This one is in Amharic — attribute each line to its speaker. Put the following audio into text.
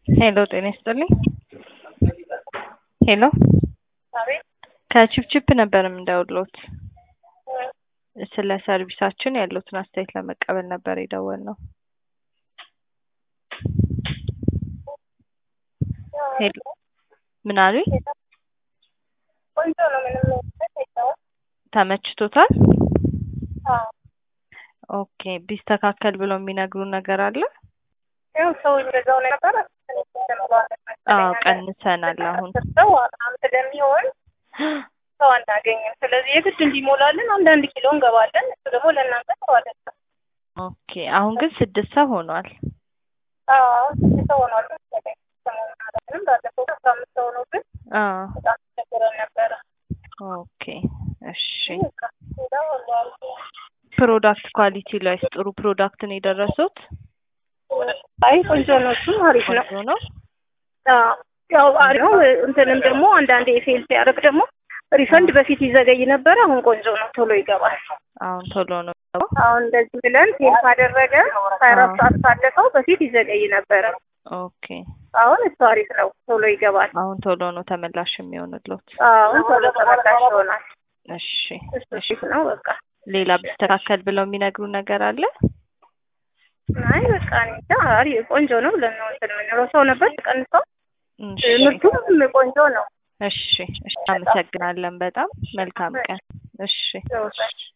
Speaker 1: ሄሎ ጤና ይስጥልኝ። ሄሎ
Speaker 2: አቤት
Speaker 1: ከቺፕቺፕ ነበር የምንደውልዎት። ስለ ሰርቪሳችን ያሉትን አስተያየት ለመቀበል ነበር የደወልነው። ሄሎ ምን አሉኝ?
Speaker 2: ቆንጆ ነው። ምንም የለውም።
Speaker 1: ተመችቶታል?
Speaker 2: አዎ
Speaker 1: ኦኬ ቢስተካከል ብለው የሚነግሩን ነገር አለ?
Speaker 2: ያው ሰው እንደዛው ነበር።
Speaker 1: አዎ ቀንሰናል አሁን
Speaker 2: ሰው በጣም ስለሚሆን ሰው አናገኝም። ስለዚህ የግድ እንዲሞላልን አንዳንድ ኪሎ እንገባለን። እሱ ደግሞ ለእናንተ ጥሩ አይደለም።
Speaker 1: ኦኬ አሁን ግን ስድስት ሰው ሆኗል።
Speaker 2: አዎ ስድስት ሰው ሆኗል መሰለኝ። ሰሞኑን አላውቅም። ባለፈው አስራ አምስት ሰው ነው ግን
Speaker 1: አዎ
Speaker 2: በጣም ተቸግረን ነበረ።
Speaker 1: ኦኬ እሺ
Speaker 2: በቃ ሌላው ሁሉ አሪፍ ነው።
Speaker 1: ፕሮዳክት ኳሊቲ ላይ ጥሩ ፕሮዳክት ነው የደረሱት?
Speaker 2: አይ ቆንጆ ነው። እሱም አሪፍ ነው።
Speaker 1: ቆንጆ ነው።
Speaker 2: አዎ ያው አሪፍ ነው። እንትንም ደግሞ አንዳንዴ ፌል ሲያደርግ ደግሞ ሪፈንድ በፊት ይዘገይ ነበረ። አሁን ቆንጆ ነው፣ ቶሎ ይገባል።
Speaker 1: አሁን ቶሎ ነው
Speaker 2: አሁን እንደዚህ ብለን ፌል ካደረገ ሀያ አራት ሰዓት ካለፈው በፊት ይዘገይ ነበረ።
Speaker 1: ኦኬ
Speaker 2: አሁን እሱ አሪፍ ነው፣ ቶሎ ይገባል።
Speaker 1: አሁን ቶሎ ነው ተመላሽ የሚሆንልዎት?
Speaker 2: አሁን ቶሎ ተመላሽ ይሆናል።
Speaker 1: እሺ
Speaker 2: እሱ አሪፍ ነው። በቃ
Speaker 1: ሌላ ቢስተካከል ብለው የሚነግሩ ነገር አለ?
Speaker 2: አይ በቃ እኔ እንጃ አሪፍ ቆንጆ ነው ብለን ነው እንትን የምንለው። ሰው ነበር ቀንሰው፣
Speaker 1: እሺ
Speaker 2: ምርቱም ቆንጆ ነው።
Speaker 1: እሺ እሺ፣ አመሰግናለን በጣም መልካም ቀን። እሺ
Speaker 2: ይወጣል።